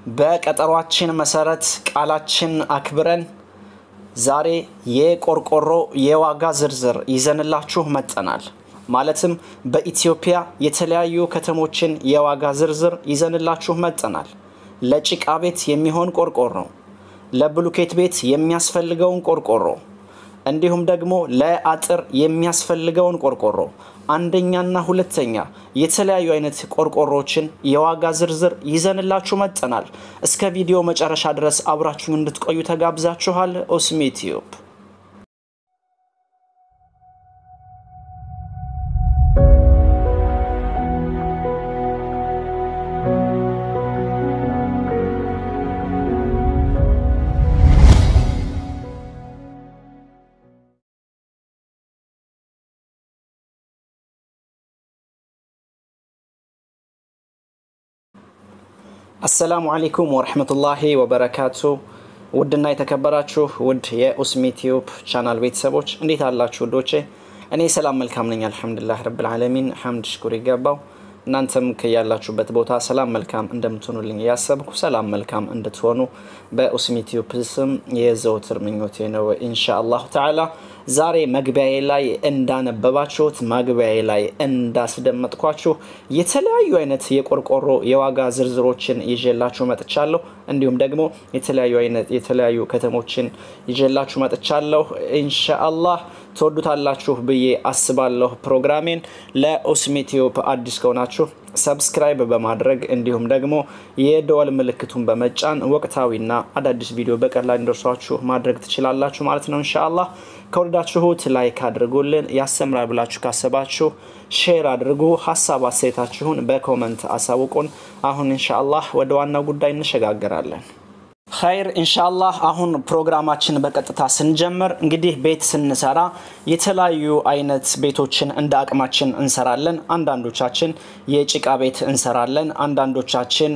በቀጠሯችን መሰረት ቃላችን አክብረን ዛሬ የቆርቆሮ የዋጋ ዝርዝር ይዘንላችሁ መጠናል። ማለትም በኢትዮጵያ የተለያዩ ከተሞችን የዋጋ ዝርዝር ይዘንላችሁ መጠናል። ለጭቃ ቤት የሚሆን ቆርቆሮ፣ ለብሉኬት ቤት የሚያስፈልገውን ቆርቆሮ እንዲሁም ደግሞ ለአጥር የሚያስፈልገውን ቆርቆሮ አንደኛና ሁለተኛ የተለያዩ አይነት ቆርቆሮችን የዋጋ ዝርዝር ይዘንላችሁ መጠናል። እስከ ቪዲዮ መጨረሻ ድረስ አብራችሁን እንድትቆዩ ተጋብዛችኋል። ኦስሚ ቲዩብ አሰላሙ አለይኩም ወረህመቱላሂ ወበረካቱ። ውድና የተከበራችሁ ውድ የኡስሚ ቲዩብ ቻናል ቤተሰቦች እንዴት አላችሁ ውዶቼ? እኔ ሰላም መልካም ነኝ፣ አልሐምዱሊላህ ረብል ዓለሚን ሐምድ ሽኩር ይገባው። እናንተም ከያላችሁበት ቦታ ሰላም መልካም እንደምትሆኑልኝ እያሰብኩ ሰላም መልካም እንድትሆኑ በኡስሚ ቲዩብ ስም የዘውትር ምኞቴ ነው ኢንሻ አላሁ ተዓላ። ዛሬ መግቢያዬ ላይ እንዳነበባችሁት መግቢያዬ ላይ እንዳስደመጥኳችሁ የተለያዩ አይነት የቆርቆሮ የዋጋ ዝርዝሮችን ይዤላችሁ መጥቻለሁ። እንዲሁም ደግሞ የተለያዩ አይነት የተለያዩ ከተሞችን ይዤላችሁ መጥቻለሁ። ኢንሻአላህ ትወዱታላችሁ ብዬ አስባለሁ። ፕሮግራሜን ለኡስሚ ቲዩብ አዲስ ከሆናችሁ ሰብስክራይብ በማድረግ እንዲሁም ደግሞ የደወል ምልክቱን በመጫን ወቅታዊና አዳዲስ ቪዲዮ በቀላል እንዲደርሷችሁ ማድረግ ትችላላችሁ ማለት ነው። ኢንሻአላህ ከወደዳችሁት ላይክ አድርጉልን። ያስተምራል ብላችሁ ካሰባችሁ ሼር አድርጉ። ሀሳብ አስተያየታችሁን በኮመንት አሳውቁን። አሁን ኢንሻአላህ ወደ ዋናው ጉዳይ እንሸጋገራለን። ኸይር ኢንሻአላህ አሁን ፕሮግራማችን በቀጥታ ስንጀምር እንግዲህ ቤት ስንሰራ የተለያዩ አይነት ቤቶችን እንደ አቅማችን እንሰራለን። አንዳንዶቻችን የጭቃ ቤት እንሰራለን። አንዳንዶቻችን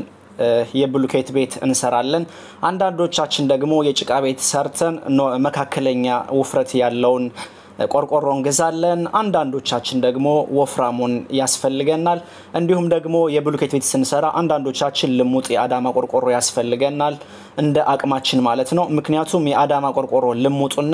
የብሉኬት ቤት እንሰራለን። አንዳንዶቻችን ደግሞ የጭቃ ቤት ሰርተን መካከለኛ ውፍረት ያለውን ቆርቆሮ እንገዛለን። አንዳንዶቻችን ደግሞ ወፍራሙን ያስፈልገናል። እንዲሁም ደግሞ የብሉኬት ቤት ስንሰራ አንዳንዶቻችን ልሙጥ የአዳማ ቆርቆሮ ያስፈልገናል፣ እንደ አቅማችን ማለት ነው። ምክንያቱም የአዳማ ቆርቆሮ ልሙጡና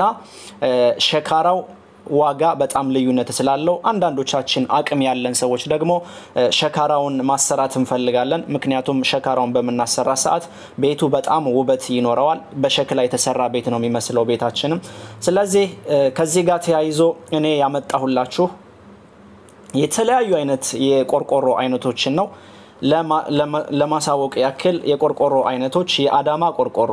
ሸካራው ዋጋ በጣም ልዩነት ስላለው አንዳንዶቻችን አቅም ያለን ሰዎች ደግሞ ሸካራውን ማሰራት እንፈልጋለን። ምክንያቱም ሸካራውን በምናሰራ ሰዓት ቤቱ በጣም ውበት ይኖረዋል። በሸክላ የተሰራ ቤት ነው የሚመስለው ቤታችንም። ስለዚህ ከዚህ ጋር ተያይዞ እኔ ያመጣሁላችሁ የተለያዩ አይነት የቆርቆሮ አይነቶችን ነው ለማሳወቅ ያክል የቆርቆሮ አይነቶች የአዳማ ቆርቆሮ፣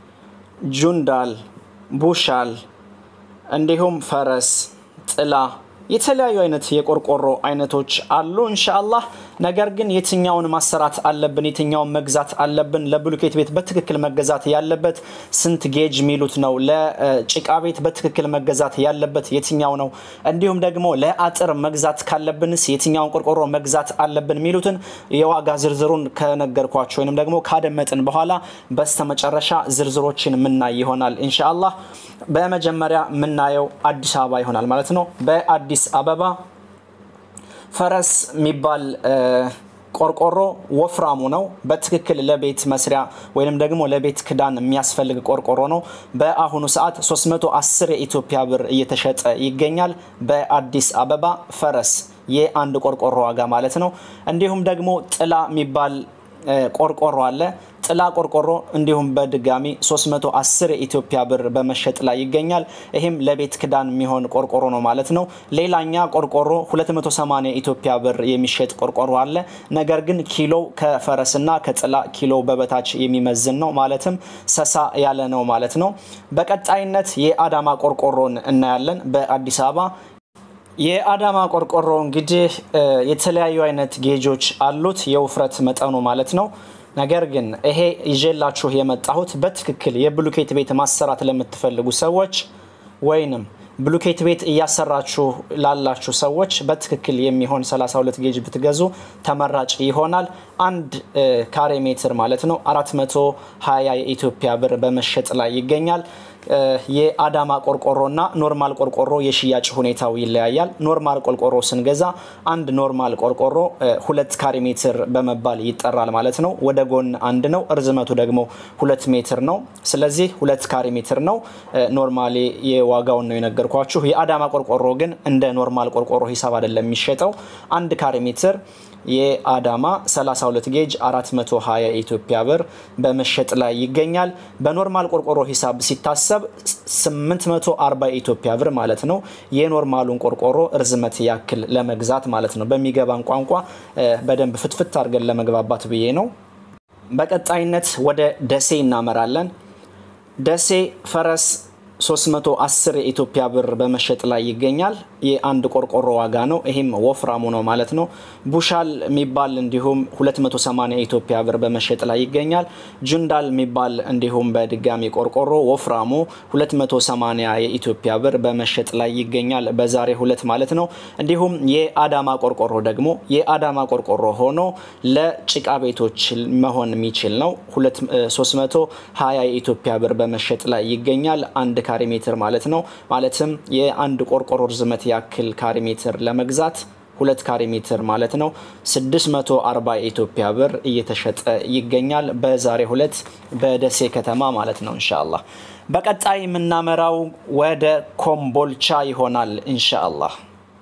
ጁንዳል፣ ቡሻል እንዲሁም ፈረስ፣ ጥላ የተለያዩ አይነት የቆርቆሮ አይነቶች አሉ ኢንሻአላህ። ነገር ግን የትኛውን ማሰራት አለብን፣ የትኛውን መግዛት አለብን? ለብሉኬት ቤት በትክክል መገዛት ያለበት ስንት ጌጅ የሚሉት ነው? ለጭቃ ቤት በትክክል መገዛት ያለበት የትኛው ነው? እንዲሁም ደግሞ ለአጥር መግዛት ካለብንስ የትኛውን ቆርቆሮ መግዛት አለብን? የሚሉትን የዋጋ ዝርዝሩን ከነገርኳቸው ወይም ደግሞ ካደመጥን በኋላ በስተመጨረሻ ዝርዝሮችን ምናይ ይሆናል ኢንሻአላህ። በመጀመሪያ የምናየው አዲስ አበባ ይሆናል ማለት ነው። በአዲስ አበባ ፈረስ የሚባል ቆርቆሮ ወፍራሙ ነው። በትክክል ለቤት መስሪያ ወይም ደግሞ ለቤት ክዳን የሚያስፈልግ ቆርቆሮ ነው። በአሁኑ ሰዓት 310 የኢትዮጵያ ብር እየተሸጠ ይገኛል። በአዲስ አበባ ፈረስ የአንድ ቆርቆሮ ዋጋ ማለት ነው። እንዲሁም ደግሞ ጥላ የሚባል ቆርቆሮ አለ። ጥላ ቆርቆሮ እንዲሁም በድጋሚ 310 የኢትዮጵያ ብር በመሸጥ ላይ ይገኛል። ይህም ለቤት ክዳን የሚሆን ቆርቆሮ ነው ማለት ነው። ሌላኛ ቆርቆሮ 280 የኢትዮጵያ ብር የሚሸጥ ቆርቆሮ አለ። ነገር ግን ኪሎ ከፈረስና ከጥላ ኪሎ በበታች የሚመዝን ነው። ማለትም ሰሳ ያለ ነው ማለት ነው። በቀጣይነት የአዳማ ቆርቆሮን እናያለን በአዲስ አበባ የአዳማ ቆርቆሮ እንግዲህ የተለያዩ አይነት ጌጆች አሉት፣ የውፍረት መጠኑ ማለት ነው። ነገር ግን ይሄ ይዤላችሁ የመጣሁት በትክክል የብሉኬት ቤት ማሰራት ለምትፈልጉ ሰዎች ወይንም ብሉኬት ቤት እያሰራችሁ ላላችሁ ሰዎች በትክክል የሚሆን 32 ጌጅ ብትገዙ ተመራጭ ይሆናል። አንድ ካሬ ሜትር ማለት ነው 420 የኢትዮጵያ ብር በመሸጥ ላይ ይገኛል። የአዳማ ቆርቆሮና ኖርማል ቆርቆሮ የሽያጭ ሁኔታው ይለያያል። ኖርማል ቆርቆሮ ስንገዛ አንድ ኖርማል ቆርቆሮ ሁለት ካሬ ሜትር በመባል ይጠራል ማለት ነው። ወደ ጎን አንድ ነው፣ እርዝመቱ ደግሞ ሁለት ሜትር ነው። ስለዚህ ሁለት ካሬ ሜትር ነው። ኖርማሊ የዋጋውን ነው የነገርኳችሁ። የአዳማ ቆርቆሮ ግን እንደ ኖርማል ቆርቆሮ ሂሳብ አይደለም የሚሸጠው አንድ ካሬ ሜትር የአዳማ 32 ጌጅ 420 የኢትዮጵያ ብር በመሸጥ ላይ ይገኛል። በኖርማል ቆርቆሮ ሂሳብ ሲታሰብ 840 የኢትዮጵያ ብር ማለት ነው። የኖርማሉን ቆርቆሮ እርዝመት ያክል ለመግዛት ማለት ነው። በሚገባን ቋንቋ በደንብ ፍትፍት አድርገን ለመግባባት ብዬ ነው። በቀጣይነት ወደ ደሴ እናመራለን። ደሴ ፈረስ 310 የኢትዮጵያ ብር በመሸጥ ላይ ይገኛል። የአንድ ቆርቆሮ ዋጋ ነው። ይህም ወፍራሙ ነው ማለት ነው። ቡሻል የሚባል እንዲሁም 280 የኢትዮጵያ ብር በመሸጥ ላይ ይገኛል። ጁንዳል የሚባል እንዲሁም በድጋሚ ቆርቆሮ ወፍራሙ 280 የኢትዮጵያ ብር በመሸጥ ላይ ይገኛል። በዛሬ ሁለት ማለት ነው። እንዲሁም የአዳማ ቆርቆሮ ደግሞ የአዳማ ቆርቆሮ ሆኖ ለጭቃ ቤቶች መሆን የሚችል ነው። 320 የኢትዮጵያ ብር በመሸጥ ላይ ይገኛል። አንድ ካሬ ሜትር ማለት ነው። ማለትም የአንድ ቆርቆሮ ርዝመት ያክል ካሬ ሜትር ለመግዛት ሁለት ካሬ ሜትር ማለት ነው 640 የኢትዮጵያ ብር እየተሸጠ ይገኛል። በዛሬ ሁለት በደሴ ከተማ ማለት ነው ኢንሻአላህ። በቀጣይ የምናመራው ወደ ኮምቦልቻ ይሆናል ኢንሻአላህ።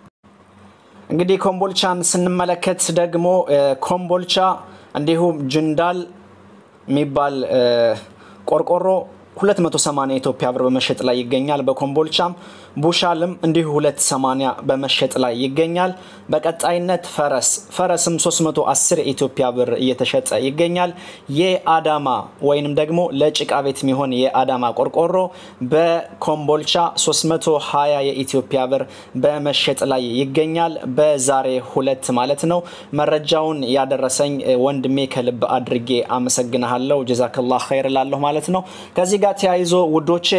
እንግዲህ ኮምቦልቻን ስንመለከት ደግሞ ኮምቦልቻ እንዲሁም ጅንዳል የሚባል ቆርቆሮ 280 የኢትዮጵያ ብር በመሸጥ ላይ ይገኛል። በኮምቦልቻም ቡሻልም እንዲሁ 280 በመሸጥ ላይ ይገኛል። በቀጣይነት ፈረስ ፈረስም 310 የኢትዮጵያ ብር እየተሸጠ ይገኛል። የአዳማ ወይንም ደግሞ ለጭቃ ቤት የሚሆን የአዳማ ቆርቆሮ በኮምቦልቻ 320 የኢትዮጵያ ብር በመሸጥ ላይ ይገኛል። በዛሬ ሁለት ማለት ነው። መረጃውን ያደረሰኝ ወንድሜ ከልብ አድርጌ አመሰግናለሁ። ጀዛከላህ ኸይር ላለሁ ማለት ነው። ከዚህ ጋር ተያይዞ ውዶቼ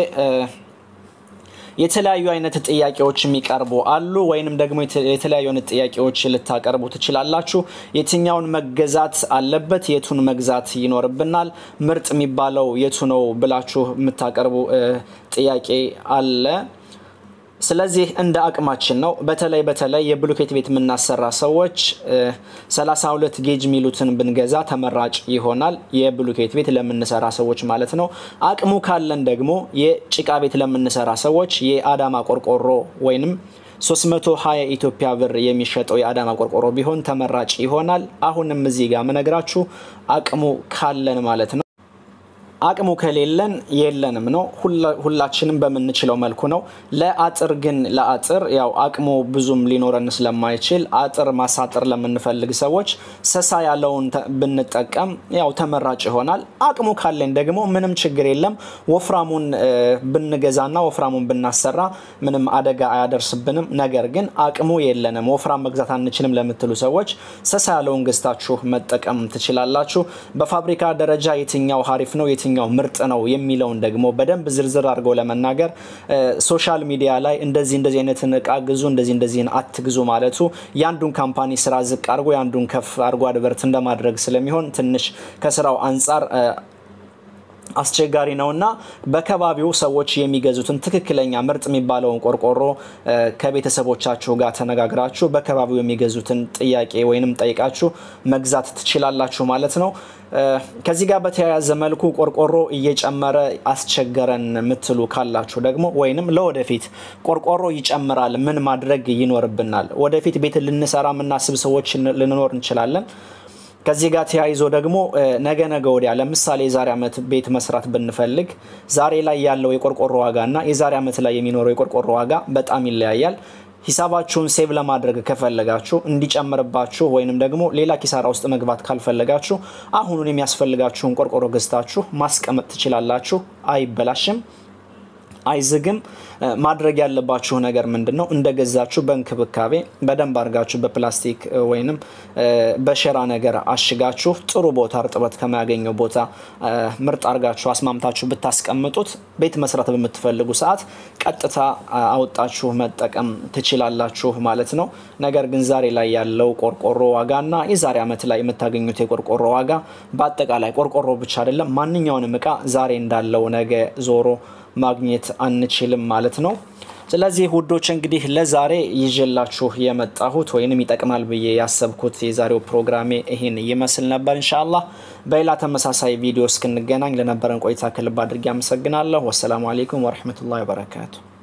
የተለያዩ አይነት ጥያቄዎች የሚቀርቡ አሉ። ወይንም ደግሞ የተለያዩ አይነት ጥያቄዎች ልታቀርቡ ትችላላችሁ። የትኛውን መገዛት አለበት፣ የቱን መግዛት ይኖርብናል፣ ምርጥ የሚባለው የቱ ነው ብላችሁ የምታቀርቡ ጥያቄ አለ። ስለዚህ እንደ አቅማችን ነው። በተለይ በተለይ የብሎኬት ቤት የምናሰራ ሰዎች 32 ጌጅ ሚሉትን ብንገዛ ተመራጭ ይሆናል። የብሎኬት ቤት ለምንሰራ ሰዎች ማለት ነው። አቅሙ ካለን ደግሞ የጭቃ ቤት ለምንሰራ ሰዎች የአዳማ ቆርቆሮ ወይንም 320 ኢትዮጵያ ብር የሚሸጠው የአዳማ ቆርቆሮ ቢሆን ተመራጭ ይሆናል። አሁንም እዚህ ጋር ምነግራችሁ አቅሙ ካለን ማለት ነው። አቅሙ ከሌለን የለንም ነው። ሁላችንም በምንችለው መልኩ ነው። ለአጥር ግን ለአጥር ያው አቅሙ ብዙም ሊኖረን ስለማይችል አጥር ማሳጠር ለምንፈልግ ሰዎች ሰሳ ያለውን ብንጠቀም ያው ተመራጭ ይሆናል። አቅሙ ካለን ደግሞ ምንም ችግር የለም። ወፍራሙን ብንገዛና ወፍራሙን ብናሰራ ምንም አደጋ አያደርስብንም። ነገር ግን አቅሙ የለንም፣ ወፍራም መግዛት አንችልም ለምትሉ ሰዎች ሰሳ ያለውን ገዝታችሁ መጠቀም ትችላላችሁ። በፋብሪካ ደረጃ የትኛው ሀሪፍ ነው የትኛው ምርጥ ነው የሚለውን ደግሞ በደንብ ዝርዝር አድርገው ለመናገር ሶሻል ሚዲያ ላይ እንደዚህ እንደዚህ አይነትን እቃ ግዙ፣ እንደዚህ እንደዚህን አትግዙ ማለቱ የአንዱን ካምፓኒ ስራ ዝቅ አድርጎ የአንዱን ከፍ አድርጎ አድቨርት እንደማድረግ ስለሚሆን ትንሽ ከስራው አንጻር አስቸጋሪ ነውና በከባቢው ሰዎች የሚገዙትን ትክክለኛ ምርጥ የሚባለውን ቆርቆሮ ከቤተሰቦቻችሁ ጋር ተነጋግራችሁ በከባቢው የሚገዙትን ጥያቄ ወይንም ጠይቃችሁ መግዛት ትችላላችሁ ማለት ነው። ከዚህ ጋር በተያያዘ መልኩ ቆርቆሮ እየጨመረ አስቸገረን የምትሉ ካላችሁ ደግሞ ወይንም ለወደፊት ቆርቆሮ ይጨምራል ምን ማድረግ ይኖርብናል? ወደፊት ቤት ልንሰራ የምናስብ ሰዎች ልንኖር እንችላለን። ከዚህ ጋር ተያይዞ ደግሞ ነገ ነገ ወዲያ ለምሳሌ የዛሬ ዓመት ቤት መስራት ብንፈልግ ዛሬ ላይ ያለው የቆርቆሮ ዋጋ እና የዛሬ ዓመት ላይ የሚኖረው የቆርቆሮ ዋጋ በጣም ይለያያል። ሂሳባችሁን ሴቭ ለማድረግ ከፈለጋችሁ እንዲጨምርባችሁ ወይንም ደግሞ ሌላ ኪሳራ ውስጥ መግባት ካልፈለጋችሁ አሁኑን የሚያስፈልጋችሁን ቆርቆሮ ገዝታችሁ ማስቀመጥ ትችላላችሁ። አይበላሽም፣ አይዝግም። ማድረግ ያለባችሁ ነገር ምንድን ነው? እንደገዛችሁ በእንክብካቤ በደንብ አድርጋችሁ በፕላስቲክ ወይንም በሸራ ነገር አሽጋችሁ ጥሩ ቦታ እርጥበት ከማያገኘው ቦታ ምርጥ አድርጋችሁ አስማምታችሁ ብታስቀምጡት ቤት መስራት በምትፈልጉ ሰዓት ቀጥታ አውጣችሁ መጠቀም ትችላላችሁ ማለት ነው። ነገር ግን ዛሬ ላይ ያለው ቆርቆሮ ዋጋና የዛሬ ዓመት ላይ የምታገኙት የቆርቆሮ ዋጋ በአጠቃላይ ቆርቆሮ ብቻ አይደለም፣ ማንኛውንም እቃ ዛሬ እንዳለው ነገ ዞሮ ማግኘት አንችልም ማለት ነው። ስለዚህ ውዶች እንግዲህ ለዛሬ ይዤላችሁ የመጣሁት ወይንም ይጠቅማል ብዬ ያሰብኩት የዛሬው ፕሮግራሜ ይህን ይመስል ነበር። እንሻላ በሌላ ተመሳሳይ ቪዲዮ እስክንገናኝ ለነበረን ቆይታ ከልብ አድርጌ አመሰግናለሁ። ወሰላሙ አሌይኩም ወረህመቱላሂ ወበረካቱ።